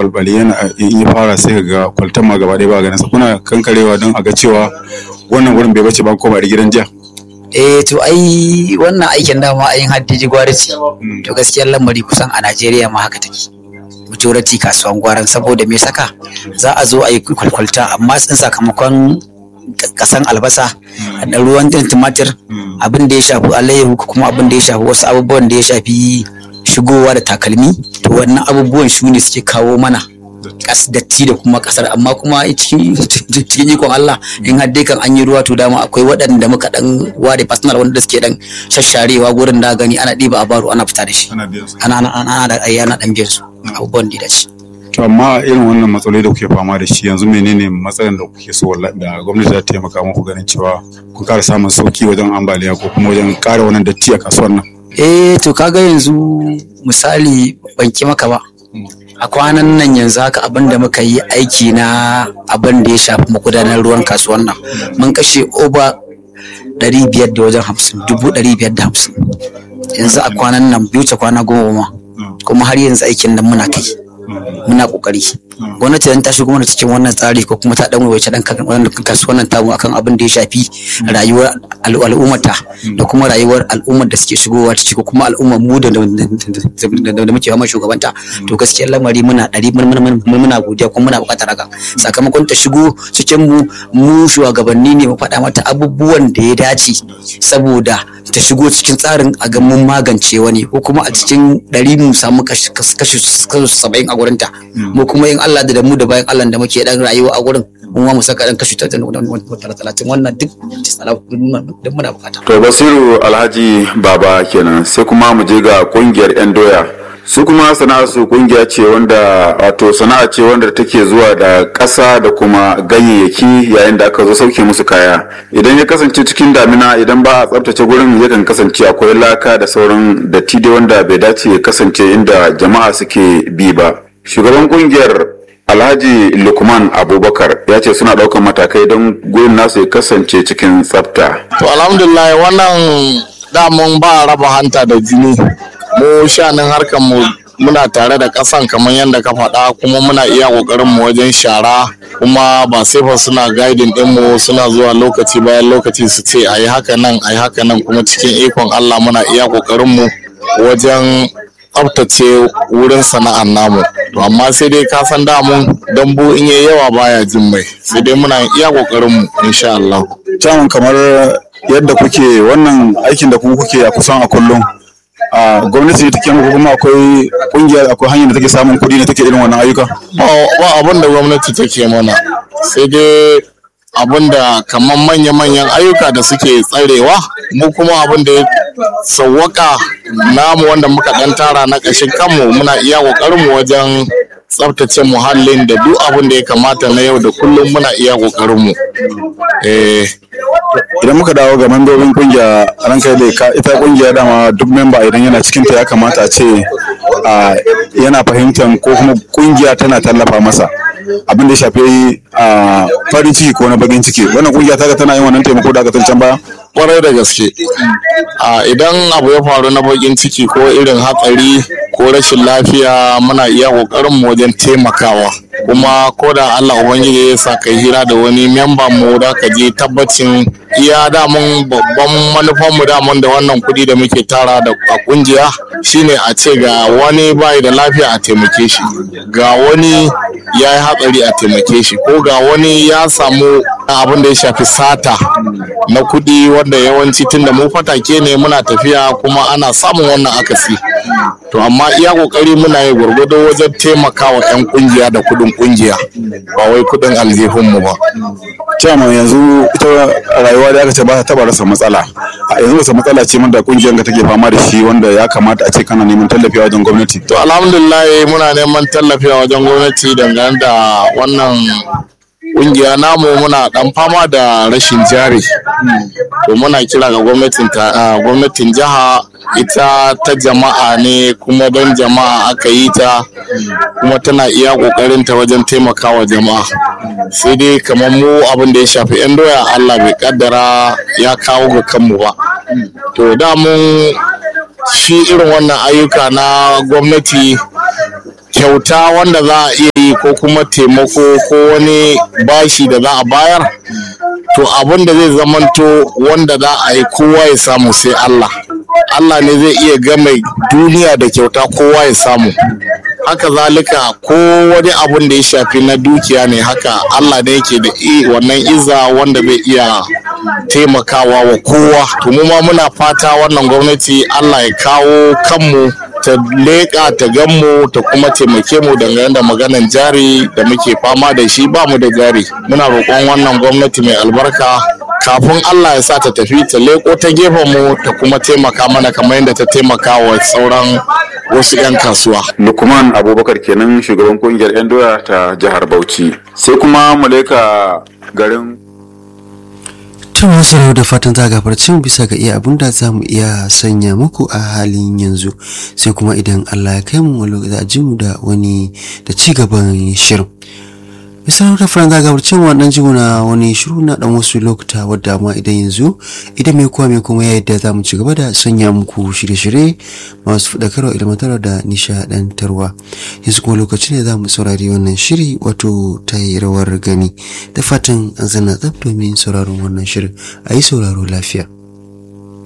balbali yana in ya fara sai ga kwaltan ma gaba ɗaya ba ganin sa kuna kankarewa don a ga cewa wannan wurin bai bace ba koma da gidan jiya eh to ai wannan aikin dama ayin haddiji gwari ce to gaskiyar lamari kusan a Najeriya ma haka take majority kasuwan gwaran saboda me saka za a zo a yi kwalkwalta amma tsin sakamakon kasan albasa da ruwan din tumatir abin da ya shafi alayyahu ko kuma abin da ya shafi wasu abubuwan da ya shafi shigowa da takalmi to wannan abubuwan su ne suke kawo mana kas datti da kuma kasar amma kuma cikin cikin ikon Allah in har dai kan an yi ruwa to dama akwai waɗanda muka dan ware personal wanda suke dan shasharewa gurin da gani ana ɗiba a baro ana fita da shi ana biyan su ana ana ana da ayyana dan biyan su abubuwan da ya dace to amma irin wannan matsaloli da kuke fama da shi yanzu menene matsalar da kuke so wallahi da gwamnati za ta taimaka muku ganin cewa kun ƙara samun sauki wajen ambaliya ko kuma wajen ƙara wannan datti a kasuwar nan eh to kaga yanzu misali ban ki maka ba a kwanan nan yanzu haka abin da muka yi aiki na abin da ya shafi magudanar ruwan kasuwan nan mun kashe over ɗari biyar da wajen hamsin dubu ɗari biyar da hamsin yanzu a kwanan nan biyu ta kwana goma ma kuma har yanzu aikin nan muna kai muna kokari gwamnati dan ta shigo mana cikin wannan tsari ko kuma ta dan waiwace dan kan wannan kasuwannin tamu akan abin da ya shafi rayuwar al- al'ummata da kuma rayuwar al'ummar da suke shigowa ta ko kuma al'ummar mu da da da- da muke fama shugabanta to gaskiyar lamari muna ɗari mun- mun- mun- muna godiya kuma muna buƙatar haka sakamakon ta shigo cikin mu mu shugabanni ne mu faɗa mata abubuwan da ya dace saboda ta shigo cikin tsarin a ga mun magance wani ko kuma a cikin ɗari mu samu kashi kashi saba'in a gurinta mu kuma in Allah da mu da bayan Allah da muke dan rayuwa a gurin mu ma mu saka dan kashi talatin wannan duk duk muna bukata To Basiru Alhaji Baba kenan sai kuma mu je ga kungiyar 'yan doya. Su kuma sana'ar su kungiya ce wanda wato sana'a ce wanda take zuwa da ƙasa da kuma ganyayyaki yayin da aka zo sauke musu kaya. Idan ya kasance cikin damina idan ba a tsaftace gurin yakan kasance akwai laka da sauran datti dai wanda bai dace ya kasance inda jama'a suke bi ba. Shugaban kungiyar Alhaji Lukman Abubakar ya ce suna ɗaukar matakai don gurin nasu ya kasance cikin tsafta. To alhamdulillah wannan damun ba raba hanta da jini. Mu shanin harkar mu muna tare da ƙasan kamar yadda ka faɗa kuma muna iya ƙoƙarin mu wajen shara kuma ba sai fa suna guiding ɗin mu suna zuwa lokaci bayan lokaci su ce ayi haka nan ayi haka nan kuma cikin ikon Allah muna iya ƙoƙarin mu wajen tsaftace wurin sana'ar namu to amma sai dai ka san damun dambu in yayi yawa baya jin mai sai dai muna iya ƙoƙarin mu insha Allah Caman kamar yadda kuke wannan aikin da kuma kuke a kusan a kullum a gwamnati ne take muku kuma akwai kungiya akwai hanyar da take samun kuɗi ne take irin wannan ayyuka ba ba abin da gwamnati take mana sai dai abin da kamar manya-manyan ayyuka da suke tsarewa mu kuma abin da ya sauwaka namu wanda muka dan tara na ƙashin kanmu muna iya ƙoƙarinmu wajen tsaftace muhallin da duk abin da ya kamata na yau da kullum muna iya ƙoƙarinmu eh idan muka dawo ga membobin kungiya ranka da ka ita kungiya dama duk memba idan yana cikin ta ya kamata a ce a, yana fahimtar ko kuma kungiya tana tallafa masa abin da ya shafi a, farin ciki ko na bakin ciki wannan kungiya ta tana yin wannan taimako da aka can baya kwarai da gaske a idan abu ya faru na bakin ciki ko irin hatsari ko rashin lafiya muna iya kokarin mu wajen taimakawa kuma ko da Allah ubangiji ya sa kai hira da wani memba mu da ka je tabbacin iya damun babban manufan mu damun da wannan kuɗi da muke tara da a kungiya shine a ce ga wani bai da lafiya a taimake shi ga wani ya yi hatsari a taimake shi ko ga wani ya samu abin da ya shafi sata na kuɗi wanda yawanci tunda mu fatake ne muna tafiya kuma ana samun wannan akasi to amma iya kokari muna yi gwargwado wajen taimakawa 'yan kungiya da kuɗin kungiya ba wai kuɗin aljihunmu ba Chairman yanzu ita rayuwa da aka ce ba ta taba rasa matsala a yanzu rasa matsala ce wanda kungiyar ka take fama da shi wanda ya kamata a ce kana neman tallafi a wajen gwamnati to alhamdulillah muna neman tallafi a wajen gwamnati dangane da wannan kungiya namu muna dan fama da rashin jari to muna kira ga gwamnatin ta- ah, gwamnatin jiha ita ta jama'a ne kuma don jama'a aka yi ta kuma tana iya kokarin ta wajen taimakawa jama'a sai dai kamar mu abin da ya shafi yan doya Allah bai kaddara ya kawo ga kanmu ba to da mun shi irin wannan ayyuka na gwamnati kyauta wanda za a iya yi ko kuma taimako ko wani bashi da za a bayar to abin da zai zamanto wanda za a yi kowa ya samu sai Allah Allah ne zai iya game duniya da kyauta kowa ya samu haka zalika ko wani abun da ya shafi na dukiya ne haka Allah ne yake da i- wannan iza wanda zai iya taimakawa wa kowa to mu ma muna fata wannan gwamnati Allah ya kawo kanmu ta leƙa ta ganmu ta kuma taimake mu dangane da maganan jari da muke fama da shi ba mu da jari muna roƙon wannan gwamnati mai albarka kafin Allah ya sa ta tafi ta leko ta gefen mu ta kuma taimaka mana kamar yadda ta taimaka wa sauran wasu 'yan kasuwa. lukman abubakar kenan shugaban kungiyar 'yan doya ta jihar bauchi sai kuma mu leka garin To masu da fatan za gafarcin bisa ga iya abin da za mu iya sanya muku a halin yanzu sai kuma idan Allah ya kai mu wani za a ji mu da wani da ci gaban shirin. Misalin da fara gafarcin wannan jimu na wani shiru na dan wasu lokuta wadda ma idan yanzu idan mai kowa mai kuma ya yadda za mu ci gaba da sanya muku shirye-shirye masu faɗakarwa ilmantarwa da nishaɗantarwa. Yanzu kuma lokaci ne za mu saurari wannan shiri wato ta yi rawar gani da fatan an zana tsab domin sauraron wannan shirin a yi sauraro lafiya.